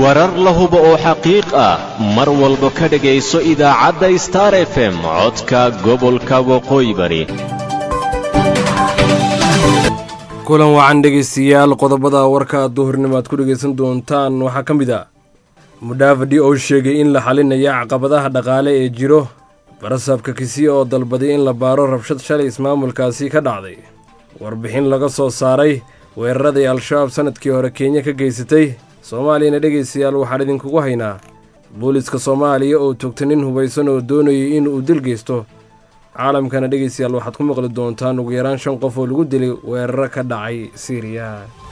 warar la hubo oo xaqiiq ah mar walba ka dhegayso idaacadda star f m codka gobolka waqooyi bari kulan wacan dhegaystayaal qodobada warka duhurnimo aad ku dhegaysan doontaan waxaa ka mid ah mudhaafadhi oo sheegay in la xalinaya caqabadaha dhaqaale ee jiro barasabka kisii oo dalbaday in la baaro rabshad shalay ismaamulkaasi ka dhacday warbixin laga soo saaray weeraradii al-shabaab sanadkii hore kenya ka geysatay soomaaliyana dhegaystayaal waxaan idinkugu haynaa booliska soomaaliya oo toogta nin hubaysan oo doonayay in uu dil geysto caalamkana dhegaystayaal waxaad ku maqli doontaan ugu yaraan shan qof oo lagu dilay weeraro ka dhacay siiriya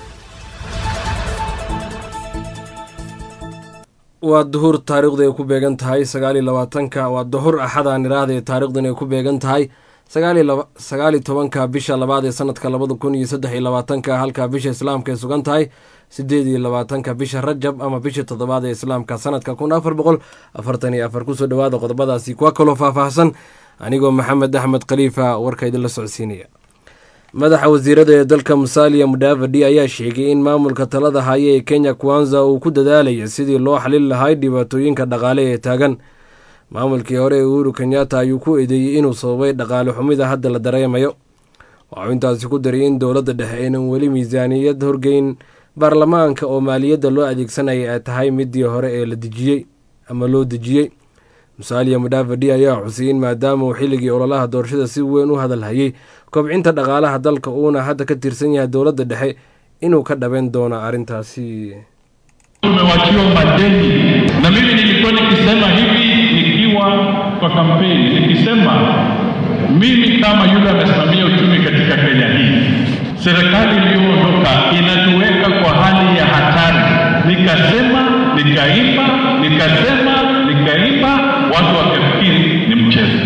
waa duhur taariikhdu ay ku beegan tahay sagaaliyo labaatanka waa duhur axadaan iraahda ee taarikhdan ay ku beegan tahay sagaaliyo tobanka bisha labaad ee sanadka labada kun iyo saddex iyo labaatanka halka bisha islaamka ay sugan tahay sideed iyo labaatanka bisha rajab ama bisha toddobaad ee islaamka sanadka kun afar boqol afartan iyo afar kusoo dhawaada qodobadaasi kuwa kaloo faahfaahsan anigoo maxamed axmed khaliifa warka idinla socodsiinaya madaxa wasiirada ee dalka musaaliya mudhaafadhi ayaa sheegay in maamulka talada haya ee kenya kwanza uu ku dadaalaya sidii loo xalin lahay dhibaatooyinka dhaqaale ee taagan maamulkii hore ee uhuru kenyatta ayuu ku eedeeyey inuu sababay dhaqaale xumida hadda la dareemayo waxuu intaasi ku daray in dowladda dhexe aynan weli miisaaniyad horgeyn baarlamaanka oo maaliyadda loo adeegsanaya ay tahay midii hore ee la dejiyey ama loo dejiyey musaaliya mudhaafadhi ayaa xusay in maadaama uu xilligii ololaha doorashada si weyn u hadalhayay kobcinta dhaqaalaha dalka uuna hadda ka tirsan yahay dowladda dhexe inuu ka dhabeyn doono arrintaasi tumewachiwa madeni na mimi nilikuwa nikisema hivi nikiwa kwa kampeni nikisema mimi kama yule amesimamia uchumi katika Kenya hii, serikali iliyoondoka inatuweka kwa hali ya hatari. Nikasema, nikaimba, nikasema, nikaimba, watu wakafikiri ni mchezo.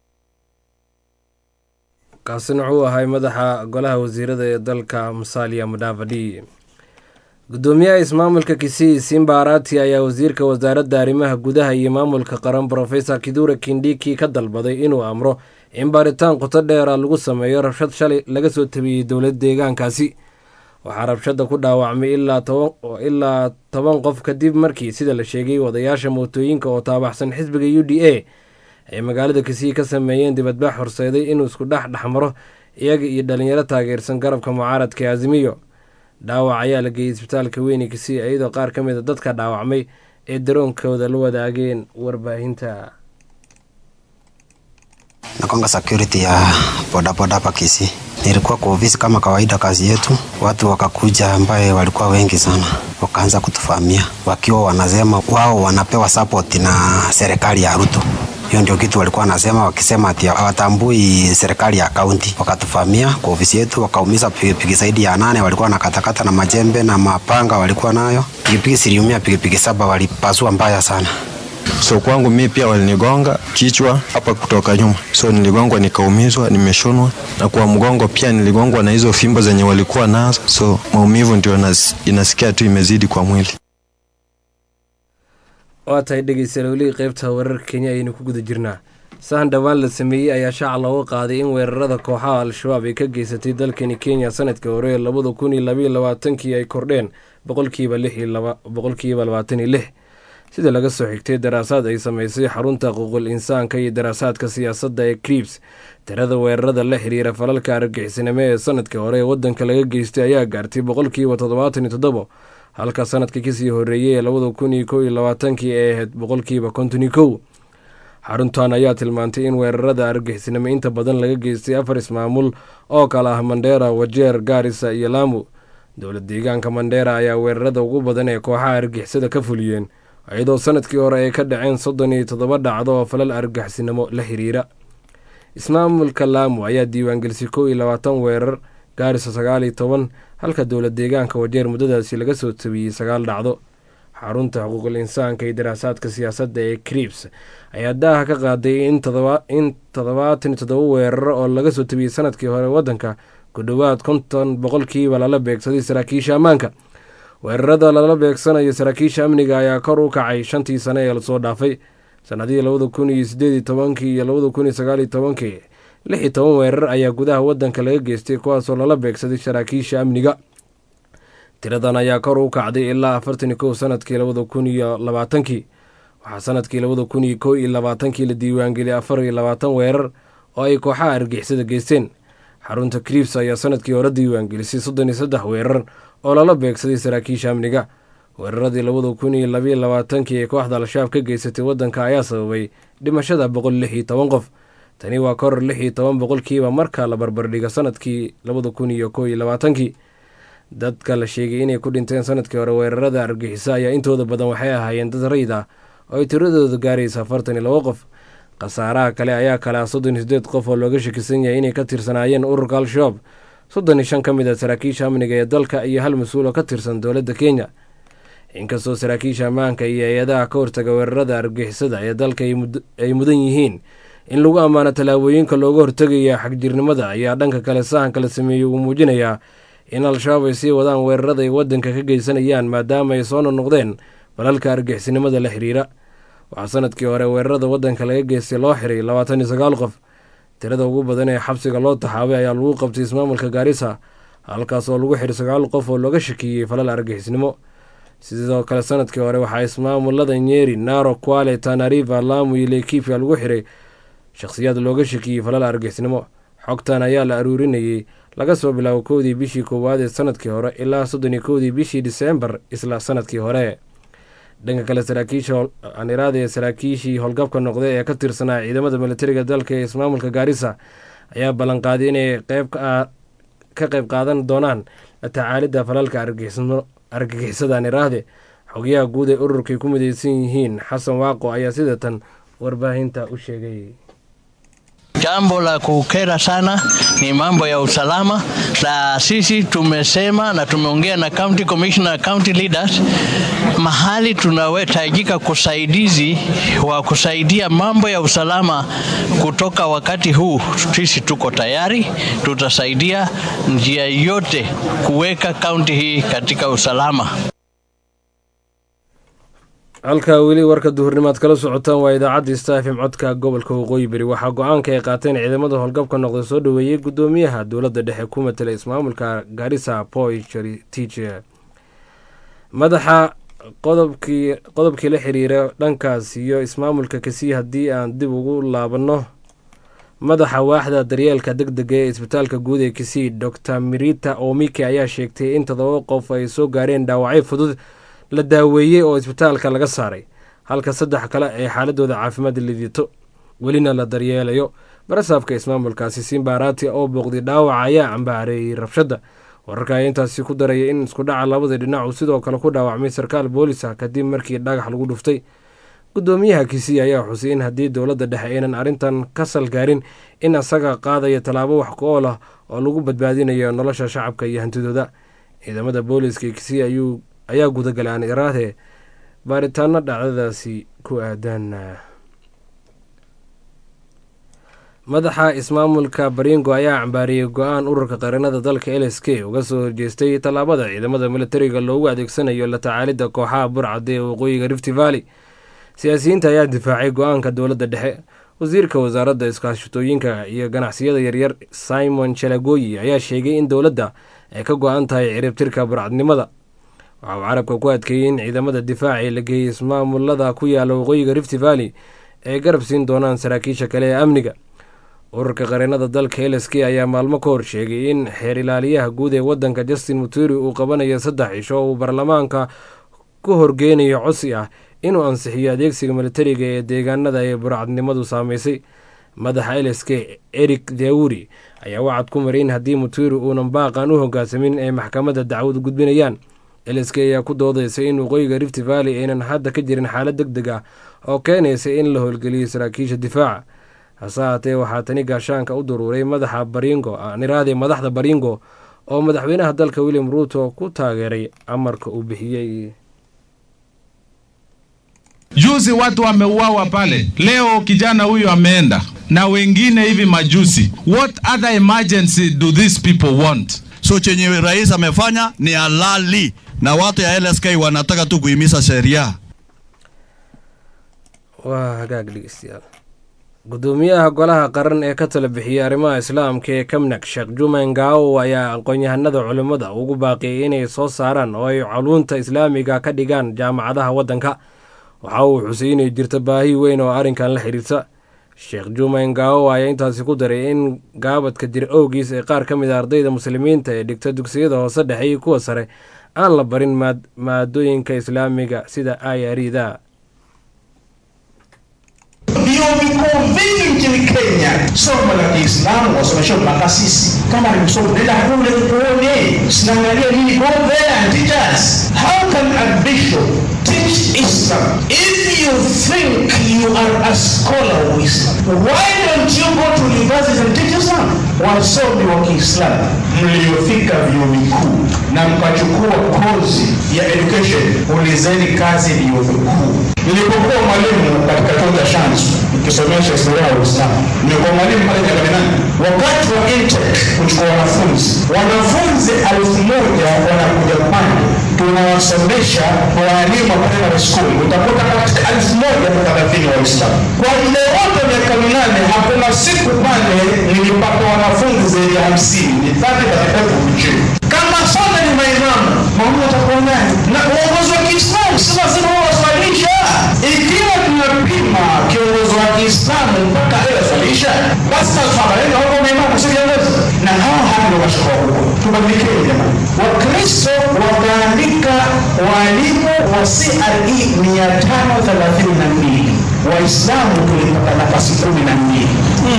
kaasina wuxuu ahay madaxa golaha wasiirada ee dalka musaaliya mudhaafadhi gudoomiyaha ismaamulka kisii simba arati ayaa wasiirka wasaaradda arrimaha gudaha iyo maamulka qaran brofesor kidura kindhiki ka dalbaday inuu amro in baaritaan qoto dheera lagu sameeyo rabshad shalay laga soo tabiyey dowlad deegaankaasi waxaa rabshadda ku dhaawacmay ilaa toban qof kadib markii sida la sheegay wadayaasha mootooyinka oo taabaxsan xisbiga u d a ay magaalada kisii ka sameeyeen dibadbax horseeday inuu isku dhex dhexmaro iyaga iyo dhalinyaro taageersan garabka mucaaradka ee azimiyo dhaawac ayaa la geeyey isbitaalka weyne kisii iyadoo qaar ka mid a dadka dhaawacmay ee daroonkooda la wadaageen warbaahinta nakwanga security ya bodaboda hapa Kisii. Nilikuwa kwa ofisi kama kawaida, kazi yetu. Watu wakakuja ambaye walikuwa wengi sana, wakaanza kutufamia wakiwa wanasema wao wanapewa support na serikali ya Ruto. Hiyo ndio kitu walikuwa wanasema, wakisema ati hawatambui serikali ya kaunti. Wakatufamia kwa ofisi yetu, wakaumiza pikipiki zaidi ya nane, walikuwa wanakatakata na majembe na mapanga walikuwa nayo. Pikipiki ziliumia, pikipiki saba walipasua mbaya sana. So kwangu mi pia walinigonga kichwa hapa kutoka nyuma, so niligongwa nikaumizwa, nimeshonwa na kwa mgongo pia niligongwa na hizo fimbo zenye walikuwa nazo, so maumivu ndio nas, inasikia tu imezidi kwa mwili. waa tahay dhegeystayaal weli qeybta wararka kenya ayaynu ku guda jirnaa sahan dhowaan la sameeyey ayaa shaaca looga qaaday in weerarada kooxaha al-shabaab ay ka geysatay dalkani kenya sanadkii hore ee labada kun iyo labaiyo labaatankii ay kordheen boqolkiiba lix iyo boqolkiiba labaatan iyo lix sida laga soo xigtay daraasaad ay sameysay xarunta xuquuqul insaanka iyo daraasaadka siyaasadda ee kriibs tirada weerarada la xiriira falalka argagixisnimo ee sanadkii hore ee waddanka laga geystay ayaa gaartay boqolkiiba toddobaatan iyo toddobo halka sanadkii kasii horeeyey ee labada kun iyo kow iyo labaatankii ay ahayd boqolkiiba konton iyo kow xaruntan ayaa tilmaantay in weerarada argagixisnimo inta badan laga geystay afar ismaamul oo kale ah mandheera wajeer gaarisa iyo laamu dowlad deegaanka mandheera ayaa weerarada ugu badan ee kooxaha argagixisada ka fuliyeen iyadoo sanadkii hore ay ka dhaceen soddon iyo toddoba dhacdo oo falal argagixisnimo la xiriira ismaamulka laamu ayaa diiwaangelisay kow iyo labaatan weerar gaarisa sagaal iyo toban halka dowlad deegaanka wajeer muddadaasi laga soo tabiyey sagaal dhacdo xarunta xuquuqul insaanka iyo daraasaadka siyaasadda ee kriibs ayaa daaha ka qaaday in toddobaatan iyo toddoba weeraro oo laga soo tabiyey sanadkii hore waddanka ku dhowaad konton boqolkiiba lala beegsaday saraakiisha ammaanka weerarada lala beegsanayo saraakiisha amniga ayaa kor u kacay shantii sane ee lasoo dhaafay sanadihii labada kun iyo sideed iyo tobankii iyo labada kun iyo sagaal iyo tobankii lix iyo toban weerar ayaa gudaha waddanka laga geystay kuwaasoo lala beegsaday saraakiisha amniga tiradan ayaa kor u kacday ilaa afartan iyo kow sanadkii labada kun iyo labaatankii waxaa sanadkii labada kun iyo kow iyo labaatankii la diiwaangeliyay afar iyo labaatan weerar oo ay kooxaha argixisada geysteen xarunta kriibs ayaa sanadkii hore diiwaangelisay soddon iyo saddex weerar oo lala beegsaday saraakiisha amniga weeraradii labada kun iyo labayo labaatankii ee kooxda al-shabaab ka geysatay waddanka ayaa sababay dhimashada boqol lix iyo toban qof tani waa koror lix iyo toban boqolkiiba marka la barbardhigo sanadkii labada kun iyo kow iyo labaatankii dadka la sheegay inay ku dhinteen sanadkii hore weerarada argixisa ayaa intooda badan waxay ahaayeen dad rayid ah oo ay tiradooda gaaraysa afartan iyo labo qof khasaaraha kale ayaa kale ah soddon iyo sideed qof oo looga shakisan yahay inay ka tirsanaayeen ururka al-shabaab soddon iyo shan ka mid a saraakiisha amniga ee dalka iyo hal mas-uul oo ka tirsan dowladda kenya inkastoo saraakiisha ammaanka iyo hay-adaha ka hortaga weerarada argixisada ee dalka ay mudan yihiin in lagu ammaano tallaabooyinka looga hortegaya xagjirnimada ayaa dhanka kale sahanka la sameeyey uu muujinayaa in al-shabaab ay sii wadaan weerarada ay waddanka ka geysanayaan maadaama ay soo noqnoqdeen balalka argixisnimada la xiriira waxaa sanadkii hore weerarada waddanka laga geystay loo xiray labaatan iyo sagaal qof tirada ugu badan ee xabsiga loo taxaabay ayaa lagu qabtay ismaamulka gaarisa halkaas oo lagu xiray sagaal qof oo looga shakiiyey falal argixisnimo sidoo kale sanadkii hore waxaa ismaamulada nyeri naro kwale tanariva lamu iyo lekifia lagu xiray shakhsiyaad looga shakiyey falal argixisnimo xogtan ayaa la aruurinayey laga soo bilaabo kowdii bishii koowaad ee sanadkii hore ilaa soddon iyo kowdii bishii diseembar isla sanadkii hore dhanka kale saraakiisha aniraada ee saraakiishii howlgabka noqday ee ka tirsanaa ciidamada militariga dalka ee ismaamulka gaarisa ayaa ballanqaaday inay qeyb ka qayb qaadan doonaan la tacaalidda falalka argagixisada aniraahde xogayaha guud ee ururkay ku mideysan yihiin xasan waaqo ayaa sida tan warbaahinta u sheegay Jambo la kukera sana ni mambo ya usalama, na sisi tumesema na tumeongea na county commissioner, county leaders, mahali tunawetajika kusaidizi wa kusaidia mambo ya usalama kutoka wakati huu, sisi tuko tayari, tutasaidia njia yote kuweka kaunti hii katika usalama. halkaa weli warka duhurnimaad kala socotaan waa idaacadda stafm codka gobolka waqooyi beri waxaa go-aanka ay qaateen ciidamada howlgabka noqda soo dhoweeyey gudoomiyaha dowladda dhexe ku matala ismaamulka garissa boy tiche madaxa qodobkii qodobkii la xiriira dhankaas iyo ismaamulka kasii haddii aan dib ugu laabanno madaxa waaxda daryeelka deg dega ee isbitaalka guud ee kisii docr mirita omike ayaa sheegtay in todoba qof ay soo gaareen dhaawacyo fudud la daaweeyey oo isbitaalka laga saaray halka saddex kale ay xaaladooda caafimaad lidiito welina la daryeelayo barasaabka ismaamulkaasi simbarati oo booqday dhaawaca ayaa cambaareeyey rabshadda wararka ayaa intaasi ku daraya in iskudhaca labada dhinac uu sidoo kale ku dhaawacmay sarkaal boolis ah kadib markii dhagax lagu dhuftay gudoomiyaha kisii ayaa xusay in haddii dowladda dhexe aynan arrintan ka salgaarin in asaga qaadaya tallaabo wax ku-ool ah oo lagu badbaadinayo nolosha shacabka iyo hantidooda ciidamada booliska kisii ayuu ayaa gudagalay aan iraade baaritaano dhacdadaasi ku aadan madaxa ismaamulka baringo ayaa cambaariyey go-aan ururka qaranada dalka l s k uga soo horjeestay tallaabada ciidamada militariga loogu adeegsanayo la tacaalidda kooxaha burcadda ee waqooyiga rift valley siyaasiyiinta ayaa difaacay go-aanka dowladda dhexe wasiirka wasaaradda iskaashatooyinka iyo ganacsiyada yaryar simon chalagoyi ayaa sheegay in dowladda ay ka go-an tahay ciribtirka burcadnimada waxa uu carabka ku adkeeyey in ciidamada difaaci la geeyey ismaamulada ku yaala waqooyiga rift valley ay garab siin doonaan saraakiisha kale ee amniga ururka qareenada dalka l s k ayaa maalmo ka hor sheegay in xeer ilaaliyaha guud ee wadanka justin muturi uu qabanayo saddex cisho oo uu baarlamaanka ku horgeynayo codsi ah inuu ansixiyo adeegsiga militariga ee deegaanada ee burcadnimadu saameysay madaxa l s k eric dawuri ayaa wacad ku maray in haddii muturi uunan baaqan u hogaansamin ay maxkamadda dacwad gudbinayaan l s k ayaa ku doodaysay in waqooyiga rift valley aynan hadda ka jirin xaalad deg deg ah oo keenaysa in la howlgeliyo saraakiisha difaaca hase haatee waxaa tani gaashaanka u duruuray madaxa baringo niraade madaxda baringo oo madaxweynaha dalka william ruuto ku taageeray amarka uu bixiyey Juzi watu wameuawa pale, leo kijana huyu ameenda na wengine hivi majuzi. What other emergency do these people want? So chenye rais amefanya ni halali, na watu ya LSK wanataka tu kuhimiza sheria. waa hagaag dhegeystayaal gudoomiyaha golaha qaran ee ka tala bixiyey arrimaha islaamka ee kamnak sheekh juman gaawo ayaa aqoon-yahanada culimmada ugu baaqiyay inay soo saaraan oo ay culuunta islaamiga ka dhigaan jaamacadaha waddanka waxa uu xusay inay jirto baahi weyn oo arrinkan la xiriirta sheekh juman gaawo ayaa intaasi ku daray in gaabadka jir owgiis ee qaar ka mid a ardayda muslimiinta ee dhigta dugsiyada hoose dhexe iyo kuwa sare aan la barin maadooyinka islaamiga sida ayarida Vyuo vikuu vingi nchini Kenya somo la Kiislamu wasomesha mpaka sisi. Kama ni msomo, nenda kule uone, sinaangalia nini. Go there and teach us. How can a bishop teach Islam if you think you are a scholar of Islam? Why don't you go to universities and teach Islam? Wasomi wa Kiislamu mliofika vyuo vikuu na mkachukua kozi ya education, ulizeni kazi vyuo vikuu. Nilipokuwa mwalimu katika chuo cha Shanzu nikisomesha historia ya Uislamu, nilikuwa mwalimu pale Nyakaminani. Wakati wa intake kuchukua wanafunzi, wanafunzi elfu moja wanakuja pale, tunawasomesha walimu wa primary school, utakuta katika elfu moja na thelathini Waislamu. Kwa muda wote miaka minane, hakuna siku pale nilipata wanafunzi zaidi ya hamsini, ni thati katika kuchini kama sote ni maimamu, maumuni atakuwa nani? Na uongozi wa Kiislamu si lazima huwa waswalisha. Ikiwa tunapima kiongozi wa Kiislamu mpaka ayaswalisha, basi tafabarika huko maimamu si viongozi, na hawa hapa ndio mashaka wakubwa. Tubadilikeni jamani. Wakristo wakaandika walimu wa CRE mia tano thelathini na mbili Waislamu tulipata nafasi kumi na mbili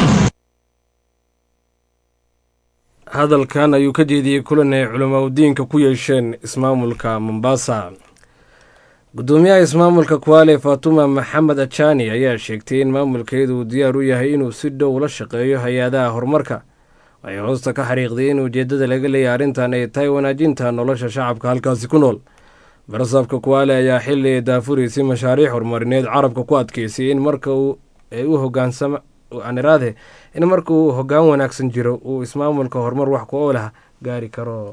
hadalkan ayuu ka jeediyey kulan ay culamaa udiinka ku yeesheen ismaamulka mombasa gudoomiyaha ismaamulka kuwaale faatuma maxamed ajani ayaa sheegtay in maamulkeedu uu diyaar u yahay inuu si dhow la shaqeeyo hay-adaha horumarka waxay hoosta ka xariiqday in ujeeddada laga leeyahay arrintan ay tahay wanaajinta nolosha shacabka halkaasi ku nool barasaabka kuwaale ayaa xili ay daafuraysay mashaariic horumarineed carabka ku adkeysay in marka ay u hogaansama aniraade in marka uu hoggaan wanaagsan jiro uu ismaamulka horumar wax ku oolah gaari karo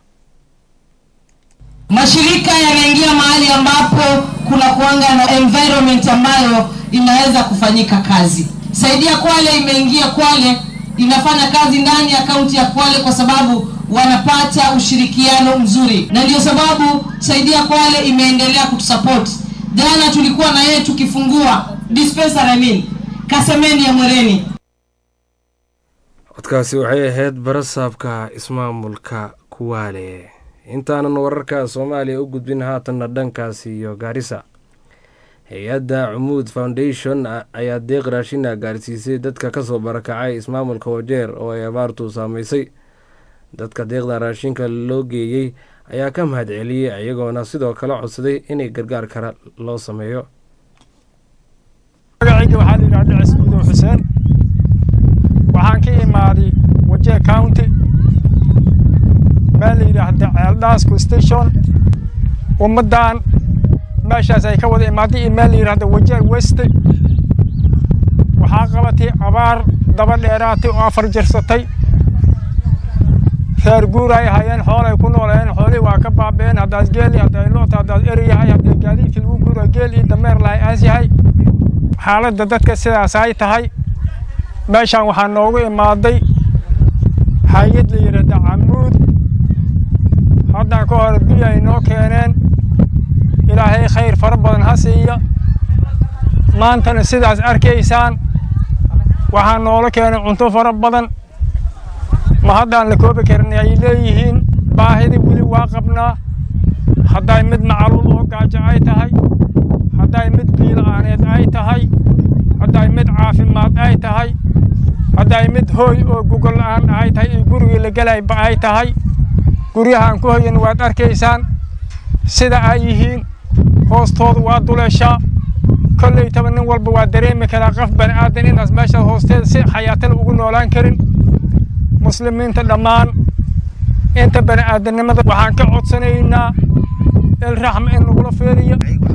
mashirika yanaingia mahali ambapo kuna kuanga na environment ambayo inaweza kufanyika kazi saidia kwale imeingia kwale inafanya kazi ndani ya kaunti ya kwale kwa sababu wanapata ushirikiano mzuri na ndio sababu saidia kwale imeendelea kutusapoti jana tulikuwa na yeye tukifungua dispensary I mean, kasemeni ya mwereni codkaasi waxay ahayd barasaabka ismaamulka kuwaale intaanan wararka soomaaliya u gudbin haatanna dhankaasi iyo gaarisa hay-adda cumuud foundation ayaa deeq raashina gaarsiisay dadka kasoo barakacay ismaamulka wajeer oo ay abaartu saameysay dadka deeqda raashinka loo geeyey ayaa ka mahad celiyey iyagoona sidoo kale codsaday inay gargaar kale loo sameeyo magacayga waxaa la yidhahda cismuudow xuseen waxaan ka imaaday wajee county meel la yidhaahda ceeldhaasku station ummaddan meeshaas ay ka wada imaaday iyo meel la yidhahda wajee weste waxaa qabatay abaar daba dheeraatay oo afar jirsatay reer guur ay hayeen xoolay ku noolayeen xoolihii waa ka baabeen haddaad geeli haddaad loota haddaad eri yahay haddii gaadiidkii lagu guura geel iyo dameer lahay aas yahay xaaladda dadka sidaas ay tahay meeshaan waxaa noogu imaaday hay-ad la yidhaahda camuud haddaan ka hor biyo ay noo keeneen ilaahay khayr fara badan ha siiya maantana sidaas arkaysaan waxaa noola keenay cunto fara badan ma haddaan la koobi karin ay leeyihiin baahidii weli waa qabnaa hadday mid macaluul oo gaajo ay tahay hadday mid biila'aaneed ay tahay hadday mid caafimaad ay tahay hadday mid hooy oo gogol la'aan ay tahay iyo gurigii la gelayba ay tahay guryahaan ku hoyan waad arkaysaan sida ay yihiin hoostooda waa duleeshaa kollaytaba nin walba waa dareemi karaa qof bani aadan inaas meesha hoosteeda si xayaatala ugu noolaan karin muslimiinta dhammaan inta bani aadannimada waxaan ka codsanaynaa ilraxma in lagula feeliyo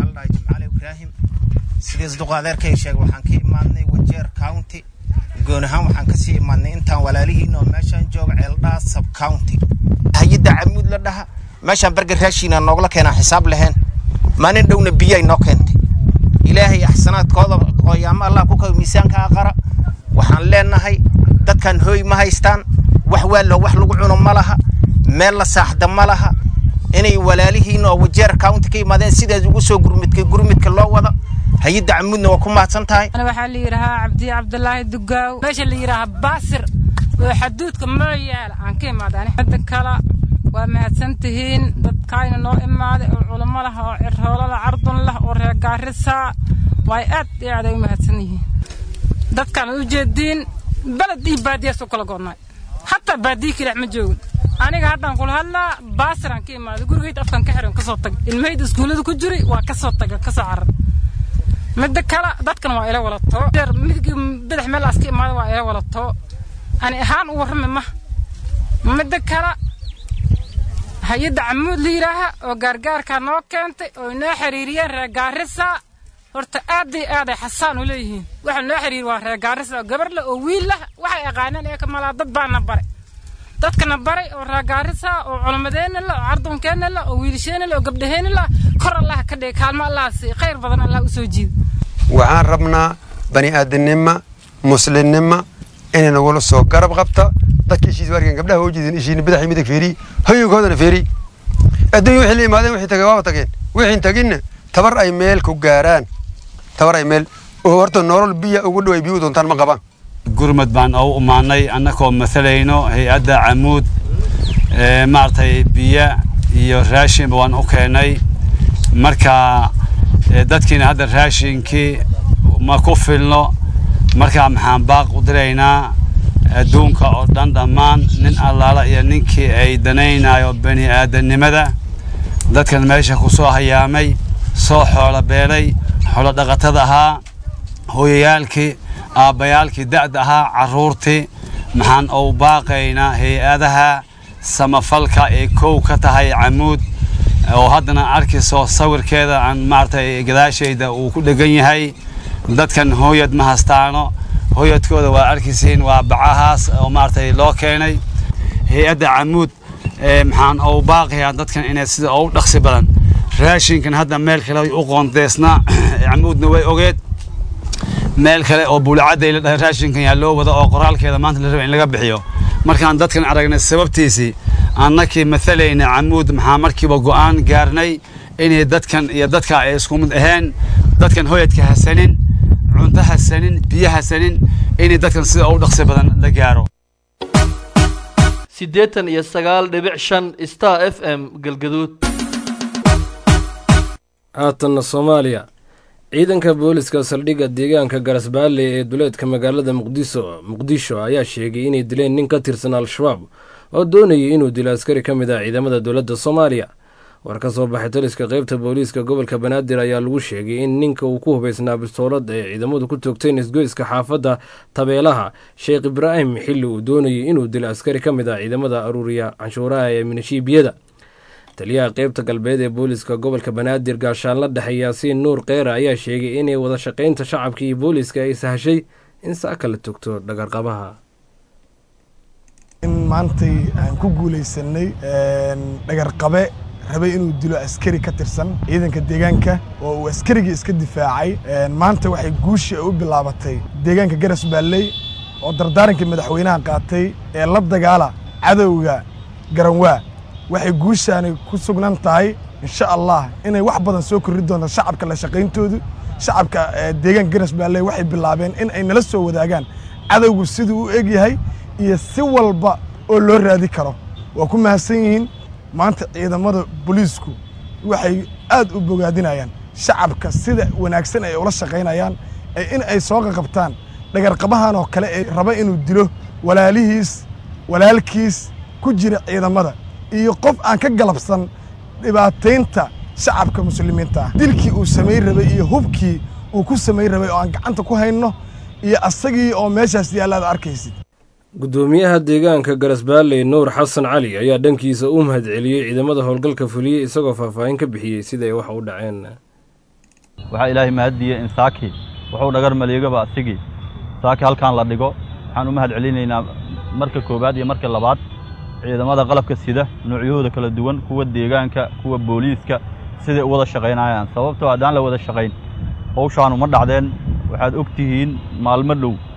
sidiis duqa adeerkay sheegay waxaan ka imaadnay wajeer county goon ahaan waxaan kasii imaadnay intaan walaalihiin oo meeshaan jooga ceeldhaa sub county hay-adda camuud la dhaha meeshaan berger raashiina noogla keenaan xisaab lahayn maalin dhowna biyay noo keentay ilaahay axsanaadkooda qooyaamo allah ku kaw miisaanka aqara waxaan leenahay dadkan hooy ma haystaan wax waallo wax lagu cuno ma laha meel la saaxda ma laha inay walaalihiin oo wajeer county ka yimaadeen sidaas ugu soo gurmidka gurmidka loo wado hay-adda camuudna waa ku mahadsan tahay أنا waxaa la yidhaahaa cabdi cabdulaahi dugaaw meesha la yidhaahaa baasir oo xaduudka mooyaala aan ka imaadaan midda kale waa mahadsan tihiin dadkaayna noo imaaday oo culamo lah oo cirhoolo lah cardun lah oo reer gaarisa waay aad iyo aad ay u mahadsan yihiin dadkaan u jeediin beled iyo baadiyaas u kala go'nay hataa baadiye kilax ma joogin aniga haddaan kula hadlaa baasiraan ka imaaday gurigayda afkan ka xiran kasoo tag ilmahayda iskuullada ku jiri waa kasoo taga kasoo carar midda kale dadkan waa ila walato midgii badax meel aska imaada waa ila walato ani ahaan u warrami ma midda kale hay-adda camuud la yidhaaha oo gaargaarkaa noo keentay oo inoo xiriiriyeen reer gaarisa horta aad iyo aad ay xasaan u leeyihiin waxa noo xiriir waa reer gaarisa oo gabar leh oo wiil lah waxay aqaaneen ee kamalaa dad baana baray dadkana baray oo reer gaarisa oo culamadeenna la oo cardunkeenna la oo wiilasheenna la oo gabdhaheenna la kor allah ka dhigay kaalmo allah siiy khayr badan allah u soo jiida waxaan rabnaa bani aadamnima muslimnima inay nagula soo garab qabta dadka ishiis waarkan gabdhaha oo jeedin ishiina badaxii midig feeri hoyinkoodana feeri adduunya wixii la imaadeen wixii tagay waaba tageen wixiin taginna tabar ay meel ku gaaraan tabar ay meel oo horta nolol biya ugu dhow ay biyu doontaan ma qabaan gurmad baan u imaanay annagoo masalayno hay-adda camuud ee maaragtay biyo iyo raashinba waan u keenay marka ee, dadkiina hadda raashinkii ma ku filno marka maxaan baaq u diraynaa adduunka oo dhan dhammaan nin allaala iyo ninkii ay danaynayo bani aadamnimada dadkan meesha ku soo hayaamay soo xoolo beelay xoolo dhaqatada ahaa hooyayaalkii aabbayaalkii da'da ahaa carruurtii maxaan u baaqaynaa hay-adaha samafalka ee kow ka tahay camuud oo haddana arkayso sawirkeeda aan maaragtay gadaashayda uu ku dhegan yahay dadkan hooyad ma hastaano hooyadkooda waa arkaysiin waa bacahaas oo maaragtay loo keenay hay-adda camuud ee maxaan u baaqayaa dadkan inay sida ugu dhaqsi badan raashinkan hadda meel kale u qoondeysnaa camuudna way ogeed meel kale oo buulacadday la dhahay raashinkan yaa loo wada oo qoraalkeeda maanta la raba in laga bixiyo markaan dadkan aragnay sababtiisii annakii mathalayna camuud maxaa markiiba go'aan gaarnay inay dadkan iyo dadka ay isku mid ahayn dadkan hoyadka hasanin cunto hasanin biyo hasanin inay dadkan sida ugu dhaqsi badan la gaaro siddeetan iyo sagaal dhibic shan star f m galgaduud haatanna soomaaliya ciidanka booliska saldhigga deegaanka garasbaale ee duleedka magaalada muqdiso muqdisho ayaa sheegay inay dileen nin ka tirsan al-shabaab oo doonayay inuu dilo askari ka mid ah ciidamada dowladda soomaaliya war ka soo baxay taliska qeybta booliiska gobolka banaadir ayaa lagu sheegay in ninka uu ku hubaysnaa bistoolad ay ciidamadu ku toogteen isgoyska xaafadda tabeelaha sheekh ibraahim xilli uu doonayay inuu dilo askari ka mid ah ciidamada aruuriya canshuuraha ee minishiibiyada taliyaha qeybta galbeed ee booliiska gobolka banaadir gaashaanla dhexe yaasiin nuur keera ayaa sheegay inay wada shaqaynta shacabka iyo booliiska ay sahashay in saaka la togto dhagarqabaha in maantay aan ku guulaysanay dhagarqabe rabay inuu dilo askari ka tirsan ciidanka deegaanka oo uu askarigii iska difaacay maanta waxay guushii u bilaabatay deegaanka garas baalley oo dardaarankii madaxweynaha qaatay ee la dagaala cadowga garanwaa waxay guushaani ku sugnan tahay insha allah inay wax badan soo korri doonto shacabka la shaqayntoodu shacabka deegaanka garas baalley waxay bilaabeen in ay nala soo wadaagaan cadowgu siduu u eg yahay iyo si walba oo loo raadi karo waa ku mahadsan yihiin maanta ciidamada booliisku waxay aad u bogaadinayaan shacabka sida wanaagsan ay ula shaqaynayaan ee in ay soo qaqabtaan dhagarqabahan oo kale ee raba inuu dilo walaalihiis walaalkiis ku jira ciidamada iyo qof aan ka galabsan dhibaataynta shacabka muslimiinta ah dilkii uu samayn rabay iyo hubkii uu ku samayn rabay oo aan gacanta ku hayno iyo asagii oo meeshaas yaalla aad arkaysid gudoomiyaha deegaanka garasbaalley nuur xasan cali ayaa dhankiisa u mahadceliyey ciidamada howlgalka fuliyey isagoo faahfaahin ka bixiyey siday wax u dhaceen waxaa ilaahay mahaddiiyey in saaki wuxuu dhagar maliigaba asigii saaki halkaan la dhigo waxaan u mahad celinaynaa marka koowaad iyo marka labaad ciidamada qalabka sida noocyahooda kala duwan kuwa deegaanka kuwa booliiska siday u wada shaqaynayaan sababtoo haddaan la wada shaqayn hawshaanu ma dhacdeen waxaad og tihiin maalmo dhow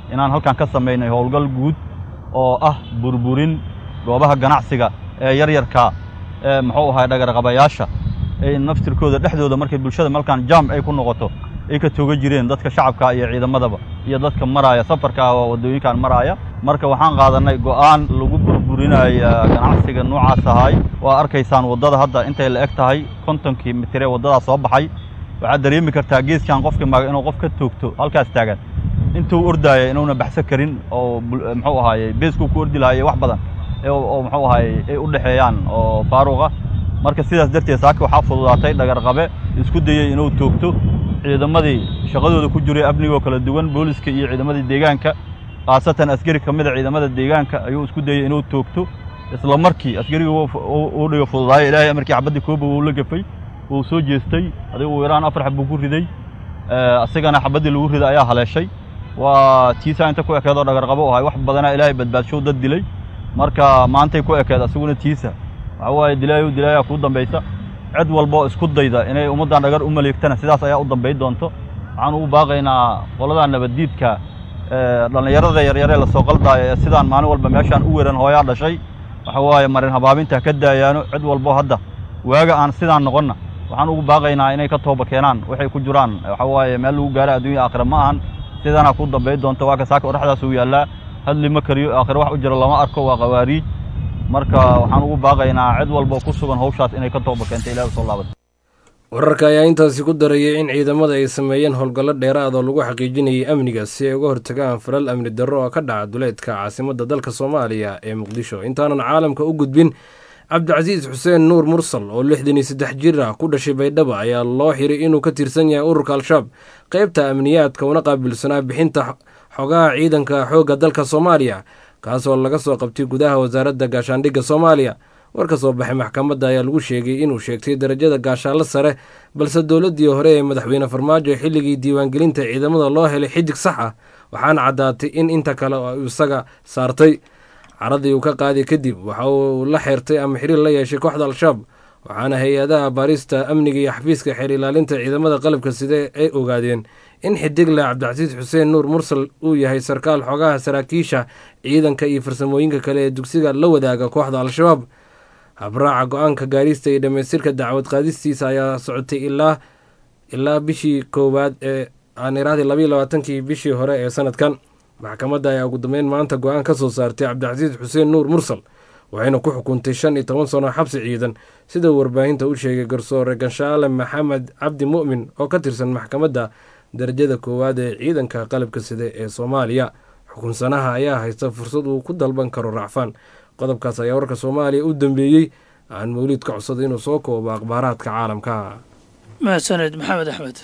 inaan halkan ka samaynay howlgal guud oo ah burburin goobaha ganacsiga ee yaryarka ee muxuu ahay dhagarqabayaasha ay naftirkooda dhexdooda markay bulshada malkan jam ay ku noqoto ay ka tooga jireen dadka shacabka iyo ciidamadaba iyo dadka maraaya safarka ah oo waddooyinkan maraaya marka waxaan qaadanay go'aan lagu burburinaya ganacsiga noocaas ahay waa arkaysaan waddada hadda intay la eg tahay kontonkii mitir ee waddadaas soo baxay waxaad dareemi kartaa geeskan qofkii maga inuu qof ka toogto halkaas taagan intuu ordaaya inuuna baxso karin oo muxuu ahaaye beeskuu ku ordi lahaye wax badan oo muxuu ahaaye ay u dhexeeyaan oo faaruqa marka sidaas darteed saaka waxaa fududaatay dhagarqabe isku dayey inuu toogto ciidamadii shaqadooda ku jiray amnigoo kala duwan booliska iyo ciidamadii deegaanka khaasatan askari ka mid a ciidamada deegaanka ayuu isku dayey inuu toogto isla markii askarigii uu dhigo fududaayo ilaahay amarkii xabaddii kooba wuu la gafay wuu soo jeestay adiga uu yaraan afar xab buu ku riday asigana xabaddii lagu riday ayaa haleeshay waa tiisaa inta ku ekeed oo dhagarqabo u ahay wax badanaa ilaahay badbaadshow dad dilay marka maantay ku ekeed asiguna tiisa waxa waaye dilaayo dilaayaa kuu dambaysa cid walba oo isku dayda inay ummaddan dhagar u maleegtana sidaas ayaa u dambay doonto waxaan ugu baaqaynaa qoladaa nabaddiidka dhallinyarada yaryaree lasoo qaldaayo ee sidaan maalin walba meeshaan u weran hooyaa dhashay waxa waaye marin habaabinta ka daayaano cid walbo hadda waaga aan sidaan noqonna waxaan ugu baaqaynaa inay ka tooba keenaan waxay ku jiraan waxa waaye meel lagu gaaro adduunya aakhira ma ahan sidaana ku dambay doonto waa ka saaka odhaxdaas uu yaallaa hadli ma kariyo aakhira wax u jiro lama arko waa qawaariij marka waxaan ugu baaqaynaa cid walba ku sugan hawshaas inay ka tooba keento ilahi usoo laabata wararka ayaa intaasi ku darayay in ciidamada ay sameeyeen howlgallo dheeraad oo lagu xaqiijinayay amniga si ay uga hortagaan falal amni darro oo ka dhaca duleedka caasimadda dalka soomaaliya ee muqdisho intaanan caalamka u gudbin cabdicasiis xuseen nuur mursal oo lixdan iyo saddex jir ah ku dhashay baydhabo ayaa loo xiray inuu ka tirsan yahay ururka al-shabaab qeybta amniyaadka una qaabilsanaa bixinta xogaha ciidanka xoogga dalka soomaaliya kaasoo laga soo qabtay gudaha wasaaradda gaashaandhigga soomaaliya war ka soo baxay maxkamadda ayaa lagu sheegay inuu sheegtay darajada gaashaanlo sare balse dowladdii hore ee madaxweyne farmaajo xilligii diiwaangelinta ciidamada loo helay xidig sax ah waxaana caddaatay in inta kale oo isaga saartay caradii uu ka qaaday kadib waxa uu la xeertay ama xiriir la yeeshay kooxda al-shabaab waxaana hay-adaha baarista amniga iyo xafiiska xeer ilaalinta ciidamada qalabka side ay ogaadeen in xidigle cabdicasiis xuseen nuur mursal uu yahay sarkaal xogaha saraakiisha ciidanka iyo farsamooyinka kale ee dugsiga la wadaaga kooxda al-shabaab habraaca go-aanka gaarista iyo dhammaystirka dacwad qaadistiisa ayaa socotay ilaa ilaa bishii koowaad ee aan iraahday labayo labaatankii bishii hore ee sanadkan maxkamadda ayaa ugu dambeyn maanta go-aan ka soo saartay cabdicasiis xuseen nuur mursal waxayna ku xukuntay shan iyo toban sano xabsi ciidan sida uu warbaahinta u sheegay garsoore ganshaale maxamed cabdi mu'min oo ka tirsan maxkamadda darajada koowaad ee ciidanka qalabka side ee soomaaliya xukunsanaha ayaa haysta fursad uu ku dalban karo racfaan qodobkaas ayaa warka soomaaliya u dambeeyey aan mawliid ka codsaday inuu soo koobo akhbaaraadka caalamka mahadsaned maxamed axmed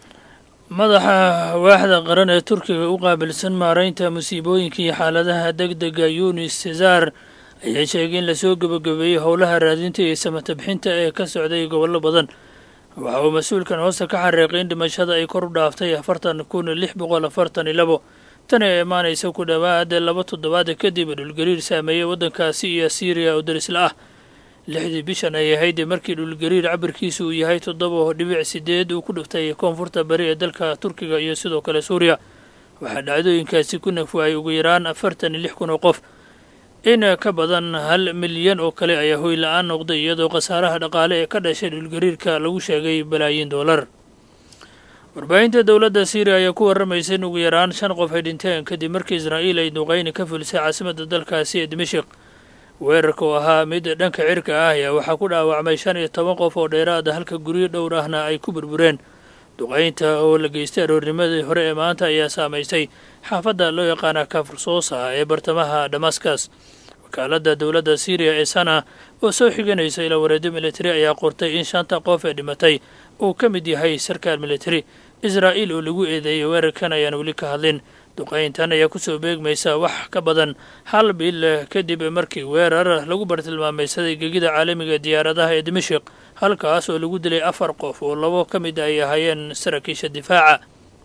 madaxa waaxda qaran ee turkiga u qaabilsan maaraynta musiibooyinka iyo xaaladaha deg dega yunis cesar ayaa sheegay in lasoo gebagabeeyey howlaha raadinta iyo samatabixinta ee ka socday gobollo badan waxa uu mas-uulkan hoose ka xariiqay in dhimashada ay kor u dhaaftay afartan kun lix boqol afartan iyo labo tani ee imaanaysa ku dhowaad laba toddobaad kadib dhulgariir saameeyey waddankaasi iyo siiriya oo darisla ah lixdii bishan ay ahayd markii dhulgariir cabirkiisu uu yahay toddoba dhibic sideed uu ku dhiftay koonfurta bari ee dalka turkiga iyo sidoo kale suuriya waxaa dhacdooyinkaasi ku nafwaayay ugu yaraan afartan iyo lix kun oo qof in ka badan hal milyan oo kale ayaa hoy la-aan noqday iyadoo khasaaraha dhaqaale ee ka dhashay dhulgariirka lagu sheegay balaayiin doolar warbaahinta dowladda siiriya ayaa ku warramaysa in ugu yaraan shan qof ay dhinteen kadib markii israa'iil ay duqayni ka fulisay caasimadda dalkaasi ee dimashik weerarka oo ahaa mid dhanka cirka ah ayaa waxaa ku dhaawacmay shan iyo toban qof oo dheeraada halka guryo dhowr ahna ay ku burbureen duqaynta oo la geystay aroornimadii hore ee maanta ayaa saamaysay xaafadda loo yaqaana kafrsoosa ee bartamaha damaskas wakaaladda dowladda siiriya ee sana oo soo xiganaysa ila wareedyo militari ayaa qortay in shanta qof ee dhimatay uu ka mid yahay sarkaal militari israa'iil oo lagu eedeeyey weerarkan ayaan weli ka hadlin duqayntan ayaa kusoo beegmaysa wax ka badan hal bil kadib markii weerar lagu bartilmaamaysaday gegida caalamiga diyaaradaha ee dimashik halkaas oo lagu dilay afar qof oo labo ka mid ay ahaayeen saraakiisha difaaca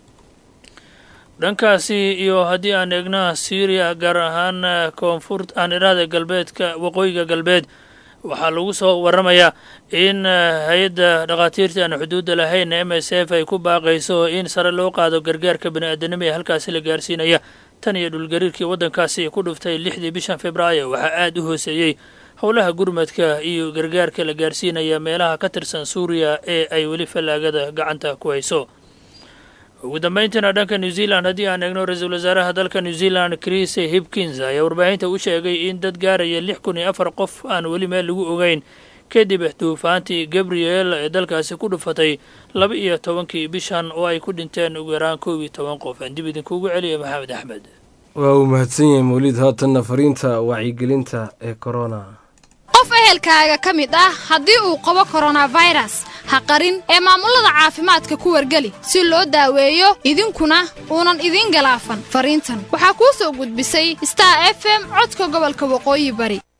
dhankaasi iyo haddii aan eegna syriya gaar ahaan koonfur aan iraada galbeedka waqooyiga galbeed waxaa lagu soo waramayaa in hay-adda dhakhaatiirta aan xuduudda lahayn m s f ay ku baaqayso in sare loo qaado gargaarka bani aadanimo ee halkaasi la gaarsiinaya tan iyo dhulgariirkii waddankaasi ku dhuftay lixdii bishan februaayo waxaa aad u hooseeyey howlaha gurmadka iyo gargaarka la gaarsiinaya meelaha ka tirsan suuriya ee ay weli fallaagada gacanta ku hayso ugu dambayntiina dhanka new zealand haddii aan eegno ra-iisul wasaaraha dalka new zealand chris hipkins ayaa warbaahinta u sheegay in dad gaaraya lix kun iyo afar qof aan weli meel lagu ogeyn kadib duufaantii gabriel ee dalkaasi ku dhufatay laba iyo tobankii bishan oo ay ku dhinteen ugu yaraan koob iyo toban qof aan dib idinkuugu celiya maxamed axmed waa uu mahadsan yahay mawlid haatanna fariinta wacyigelinta ee korona qof ehelkaaga ka mid ah haddii uu qabo koronafayras ha qarin ee maamullada caafimaadka ku wargeli si loo daaweeyo idinkuna uunan idiin galaafan fariintan waxaa kuu soo gudbisay star f m codka gobolka waqooyi bari